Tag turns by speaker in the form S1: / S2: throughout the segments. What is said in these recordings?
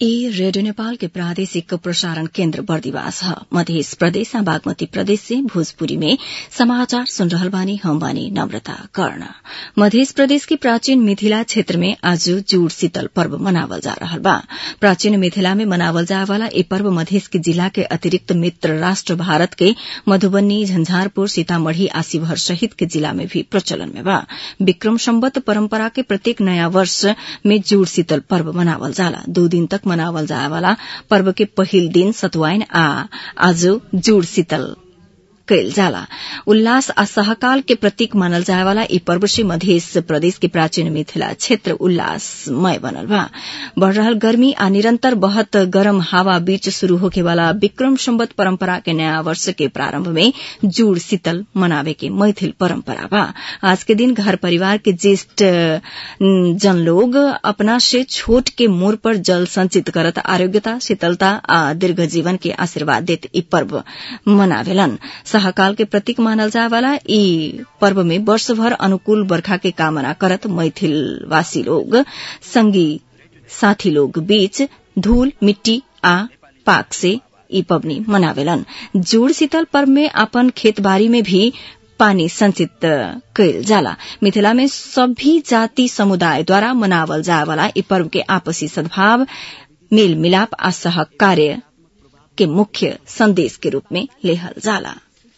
S1: ई रेडियो नेपाल के प्रादेशिक प्रसारण केन्द्र बर्दिवास ह मध्य प्रदेश बागमती प्रदेश से भोजपुरी में समाचार सुन रहल बानी हम बानी नम्रता कर्ण मध्य प्रदेश की प्राचीन मिथिला क्षेत्र में आज जुड़ शीतल पर्व मनावल जा रहल बा प्राचीन मिथिला में मनावल जाए वाला ई पर्व मधेश के जिला के अतिरिक्त मित्र राष्ट्र भारत के मधुबनी झंझारपुर सीतामढ़ी आ शिवहर सहित के जिला में भी प्रचलन में बा विक्रम सम्वत परम्परा के प्रत्येक नयाँ वर्ष में जुड़ शीतल पर्व मनावल जाला दो दिन तक मनावल जाए वाला पर्व के पहिल दिन सतुआइन आ आज जुड़ शीतल कयल जाला उल्लास आ सहकाल के प्रतीक मानल जाए वाला ई पर्व से मध्य प्रदेश के प्राचीन मिथिला क्षेत्र उल्लासमय बनल बा बढ़ रहल गर्मी आ निरंतर बहत गरम हवा बीच शुरू होके वाला विक्रम सम्वत परंपरा के नया वर्ष के प्रारंभ में जुड़ शीतल मनावे के मैथिल परंपरा बा आज के दिन घर परिवार के ज्येष्ठ जन लोग अपना से छोट के मोर पर जल संचित करत आरोग्यता शीतलता आ दीर्घ जीवन के आशीर्वाद देत ई पर्व मनावेलन सहकाल के प्रतीक मानल जाए वाला ई पर्व में वर्षभर अनुकूल बरखा के कामना करत मैथिलवासी लोग संगी साथी लोग बीच धूल मिट्टी आ पाक से ई पबनी मनावेलन जुड़ शीतल पर्व में अपन खेतबारी में भी पानी संचित कयल जाला मिथिला में सभी जाति समुदाय द्वारा मनावल जाए वाला ई पर्व के आपसी सद्भाव मेल मिलाप आ सहकार्य के मुख्य संदेश के रूप में लेहल जाला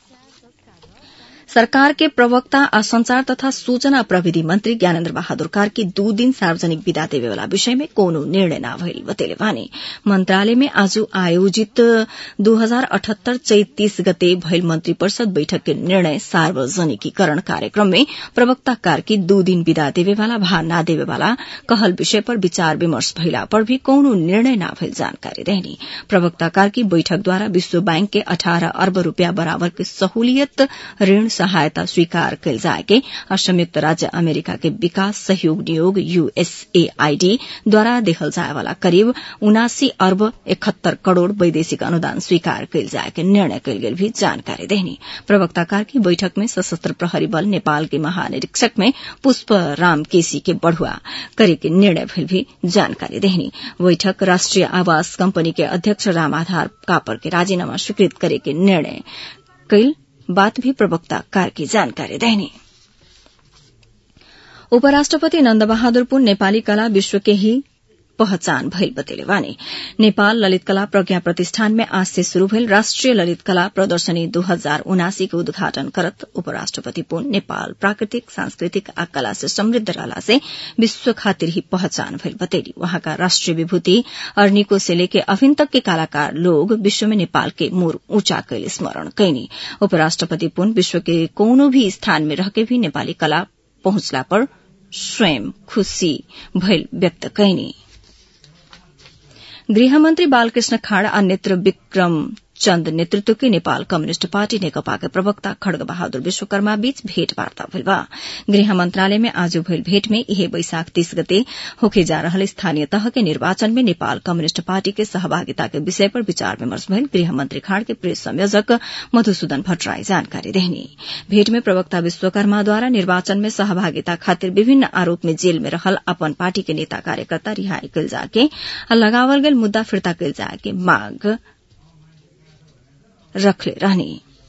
S1: सरकार के प्रवक्ता आ संचार तथा सूचना प्रविधि मंत्री ज्ञानेन्द्र बहादुर कार्की दू दिन सार्वजनिक विदा देवे वाला विषय में कोनो निर्णय न भइल बतेले बानी मंत्रालय में आज आयोजित दू हजार अठहत्तर चैत तीस गते भइल मंत्री परिषद बैठक के निर्णय सार्वजनिकीकरण कार्यक्रम में प्रवक्ता कार्की दू दिन विदा देवे वाला भा न देवे वाला कहल विषय पर विचार विमर्श भइला पर भी कोनो निर्णय न भइल जानकारी रहनी प्रवक्ता कार्की बैठक द्वारा विश्व बैंक के अठारह अर्ब रूपया बराबर के सहूलियत ऋण सहायता स्वीकार कयल जाएके और संयुक्त राज्य अमेरिका के विकास सहयोग नियोग यूएसएआईडी द्वारा देखल जाए वाला करीब उनासी अर्ब इकहत्तर करोड़ वैदेशिक अनुदान स्वीकार कयल जाए के निर्णय कयल गेल भी जानकारी देनी प्रवक्ताकार की बैठक में सशस्त्र प्रहरी बल नेपाल के महानिरीक्षक में पुष्प राम केसी के बढ़ुआ करे के निर्णय भइल भी जानकारी देनी बैठक राष्ट्रिय आवास कंपनी के अध्यक्ष राम आधार कापर के राजीनामा स्वीकृत करे के निर्णय कयल बात भी प्रवक्ता कार की जानकारी देनी उपराष्ट्रपति नन्द बहादुर पुन नेपाली कला विश्व के ही पहचान भइल बतेले वानी नेपाल ललित कला प्रज्ञा प्रतिष्ठान में आज से शुरू भइल राष्ट्रिय ललित कला प्रदर्शनी दू हजार उनासी के उद्घाटन करत उपराष्ट्रपति पुन नेपाल प्राकृतिक सांस्कृतिक आ कला से समृद्ध रहला से विश्व खातिर ही पहचान भइल बतेली वहाँका राष्ट्रिय विभूति अर्निको से लेके अभिन तक के कलाकार लोग विश्व में नेपाल के मोर ऊंचा कैल स्मरण कैनी उपराष्ट्रपति पुन विश्व के कोनो भी स्थान में रहके भी नेपाली कला पहुंचला पर स्वयं खुशी भइल व्यक्त कैनी गृहमन्त्री बालकृष्ण खाड़ आ नेत्र विक्रम चन्द नेतृत्व के नेपाल कम्युनिष्ट पार्टी नेकपा के प्रवक्ता खड्ग बहादुर विश्वकर्मा बीच भेटवार्ता भइल बा गृह मंत्रालय में आज भइल भेट में इहे बैशाख तीस गते होके जा रहल स्थानीय तह के निर्वाचन में नेपाल कम्युनिष्ट पार्टी के सहभागिता के विषय पर विचार विमर्श भइल गृह मंत्री खाड़ के प्रेस संयोजक मधुसूदन भट्टराई जानकारी देहनी भेट में प्रवक्ता विश्वकर्माद्वारा निर्वाचन में सहभागिता खातिर विभिन्न आरोप में जेल में रहल अपन पार्टी के नेता कार्यकर्ता रिहाई कल जाके लगावल गेल मुद्दा फिर्ता कल जाके मांग रखले रहनी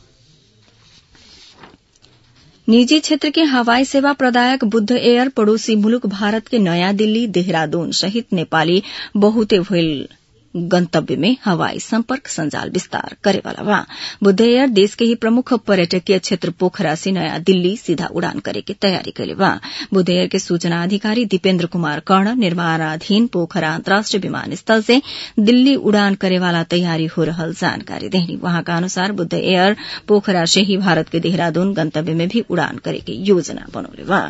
S1: निजी क्षेत्र के हवाई सेवा प्रदायक बुद्ध एयर पड़ोसी मुलुक भारत के नयाँ दिल्ली देहरादून सहित नेपाली बहुते भइल गंतव्य में हवाई संपर्क संजाल विस्तार करेवाला बा बुद्ध एयर देश के ही प्रमुख पर्यटकीय क्षेत्र पोखरा से नयाँ दिल्ली सीधा उड़ान करे के तैयारी कैले बा बुद्ध एयर के सूचना अधिकारी दीपेन्द्र कुमार कर्ण निर्माणाधीन पोखरा अंतर्राष्ट्रीय विमानस्थल से दिल्ली उड़ान करेवाला तैयारी हो रहल जानकारी देहनी वहां का अनुसार बुद्ध एयर पोखरा से ही भारत के देहरादून गंतव्य में भी उड़ान करे के योजना बनौले बा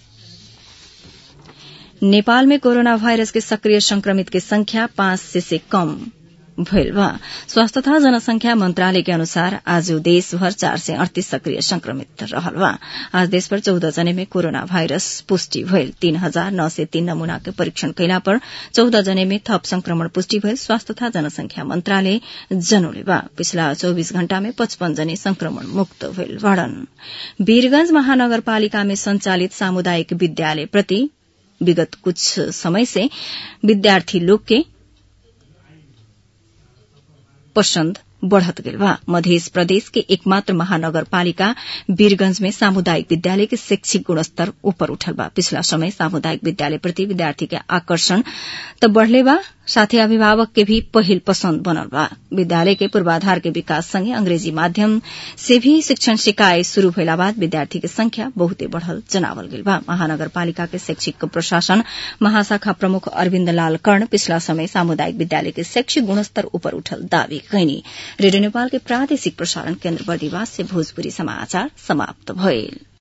S1: नेपाल में कोरोना वायरस के सक्रिय संक्रमित के संख्या पांच से, से कम भइल बा स्वास्थ्य तथा जनसंख्या मंत्रालय के अनुसार आज देशभर चार सय अड़तीस सक्रिय संक्रमित रहल बा आज देशभर चौध जने में कोरोना वायरस पुष्टि भइल तीन हजार नौ सय तीन नमूना के परीक्षण कैला पर चौध जने में थप संक्रमण पुष्टि भइल स्वास्थ्य तथा जनसंख्या मंत्रालय जनौले बा पिछला चौबीस घण्टा में पचपन जने संक्रमण मुक्त भइल बाड़न वीरगंज महानगरपालिका में संचालित सामुदायिक विद्यालय प्रति विगत कुछ समय से विद्यार्थी लोग के पसंद बढ़त गेल बा मध्य प्रदेश के एकमात्र महानगरपालिका वीरगंज में सामुदायिक विद्यालय के शैक्षिक गुणस्तर ऊपर उठल बा पिछला समय सामुदायिक विद्यालय प्रति विद्यार्थी के आकर्षण त बढ़ले बा साथै अभिभावक के भी पहिल पसंद बनल बा विद्यालय के पूर्वाधार के विकास संगे अंग्रेजी माध्यम से भी शिक्षण सिकाए शुरू भइला बाद विद्यार्थी के संख्या बहुते बढ़ल जनावल गेल बा महानगरपालिका के शैक्षिक प्रशासन महाशाखा प्रमुख अरविन्द लाल कर्ण पिछला समय सामुदायिक विद्यालय के शैक्षिक गुणस्तर ऊपर उठल दावी कैनी रेडियो नेपाल के प्रादेशिक प्रसारण केन्द्र बर्दिवास से भोजपुरी समाचार समाप्त भइल